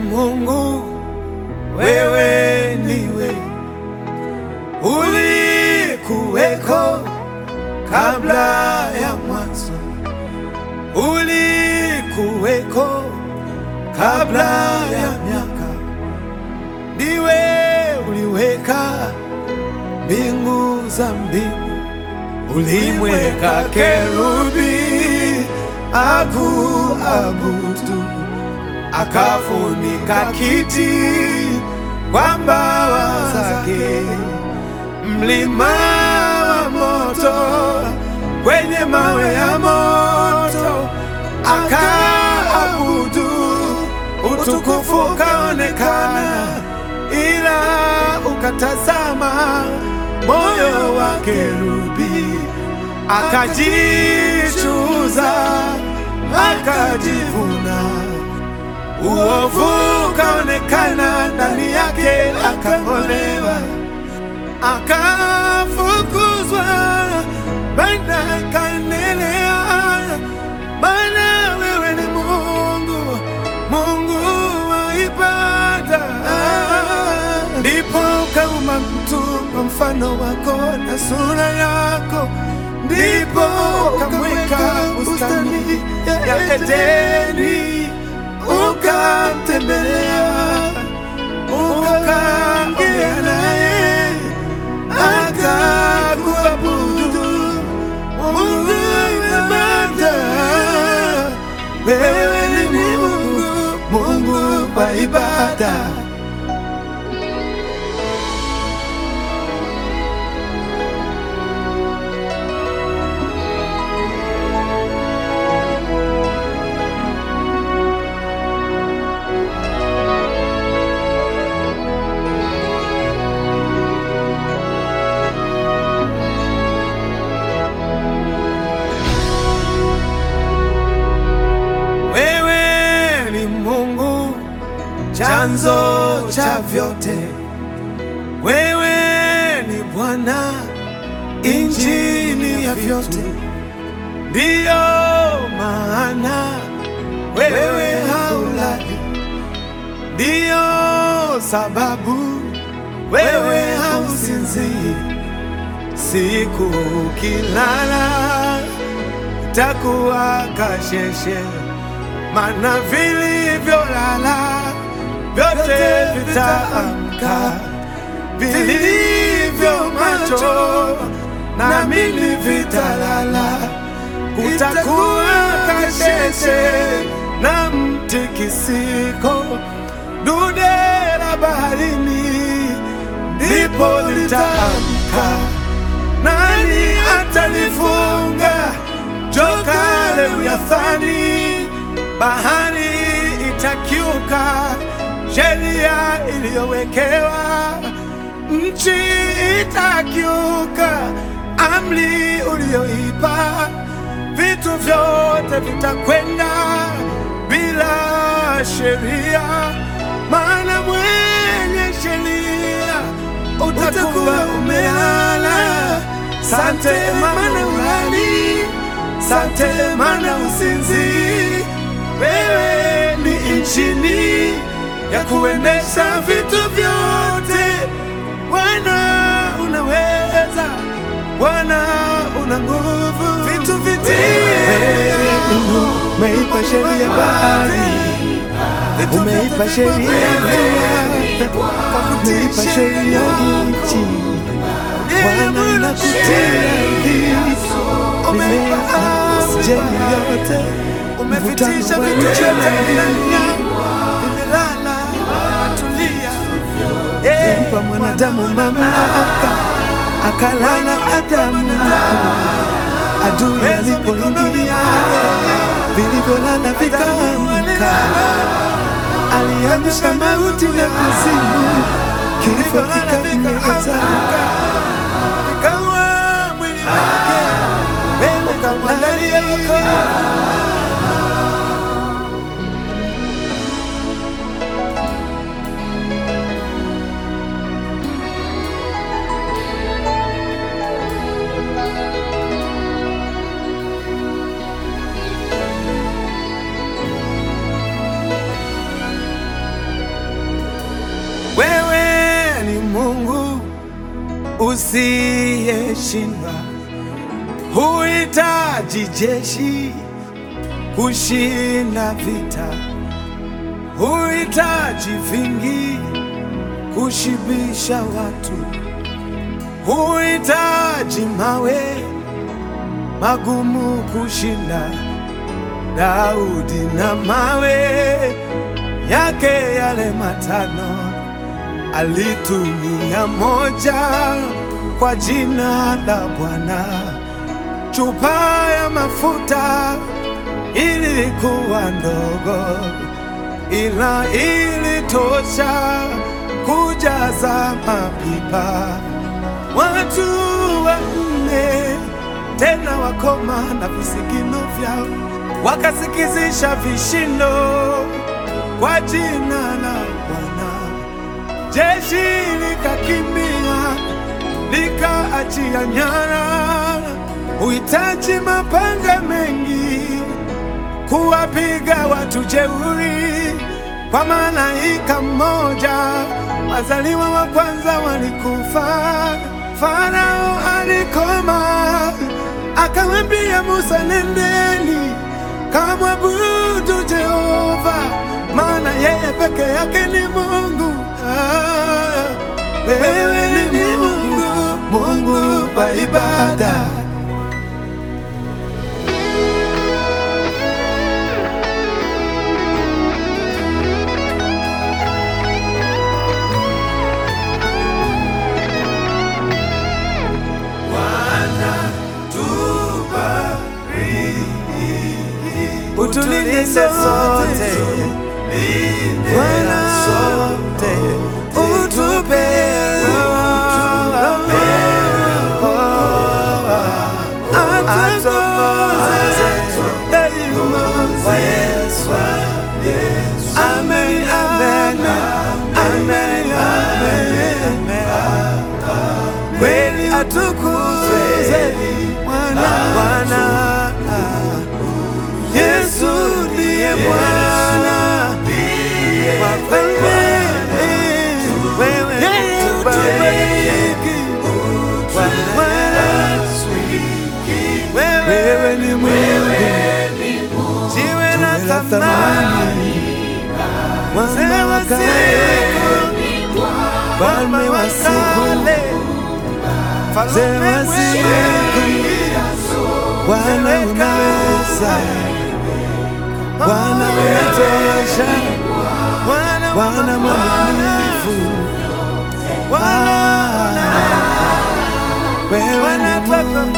Mungu, wewe ndiwe ulikuweko kabla ya mwanzo, ulikuweko kabla ya miaka, ndiwe uliweka mbingu za mbingu, ulimweka kerubi akuabudu, akafunika kiti kwa mbawa zake, mlima wa moto kwenye mawe ya moto, akaabudu, utukufu ukaonekana, ila ukatazama moyo wa kerubi, akajichuza, akajivuna uovu ukaonekana ndani yake, akang'olewa, akafukuzwa, bana akaendelea. Maana wewe ni Mungu, Mungu wa ibada. Ndipo ukaumba mtu kwa mfano wako na sura yako, ndipo ukamweka bustani ya Edeni ukamtembelea ukaongea naye akakuabudu. Mungu ibada, wewe ni Mungu, Mungu wa ibada. Wewe ni Mungu chanzo cha vyote, wewe ni Bwana injini ya vyote, ndiyo maana wewe haulali, ndiyo sababu wewe hausinzii. Siku ukilala takuwa kasheshe, mana vilivyolala vyote vitaamka, vilivyo macho na mimi vitalala. Kutakuwa kasheshe na mtikisiko, dude la baharini ndipo litaamka. Nani atalifunga joka Lewiathani? Bahari itakiuka sheria iliyowekewa, nchi itakiuka amri uliyoipa, vitu vyote vitakwenda bila sheria, maana mwenye sheria utakuwa umelala. Sante mana ulali, sante mana usinzi. Wewe ni injini ya kuendesha vitu vyote. Bwana unaweza, Bwana una nguvu, vitu vitie. Umeipa sheria bahari, umeipa sheria dunia, umeipa sheria nchi. Bwana nakutia mimea yote, umefitisha vitu vyote dunia, vimelala tulia. Mpa mwanadamu mamlaka, akalala Adamu adui alipoingia, vilivyolala vikaamka, aliamsha mauti na kuzimu, kifo kikameza kawa mwili wake, wewe ukamwandalia makao. Mungu usiyeshindwa, huhitaji jeshi kushinda vita, huhitaji vingi kushibisha watu, huhitaji mawe magumu kushinda Daudi na mawe yake yale matano alitumia moja kwa jina la Bwana. Chupa ya mafuta ilikuwa ndogo, ila ilitosha kujaza mapipa. Watu wanne tena wakoma na visigino vyao wakasikizisha vishindo kwa jina la Bwana. Jeshi likakimbia likaachia nyara. Huhitaji mapanga mengi kuwapiga watu jeuri, kwa malaika mmoja wazaliwa wa kwanza walikufa. Farao alikoma, akamwambia Musa, nendeni kamwabudu Jehova, maana yeye peke yake ni Mungu. Ah, wewe ni Mungu, Mungu wa ibada. Utulinde sote Bwana, utupe atuongoze daima. Amen, amen, amen, amen. Kweli atukuzwe Bwana, Bwana. Yesu ndiye Bwana wa falme, wewe tubariki Bwana, wewe ni Mungu, jiwe la thamani, mwana wa siku, mfalme wa siku, mzee wa siku, Bwana unaweza Bwana unatosha, Bwana mwaminifu.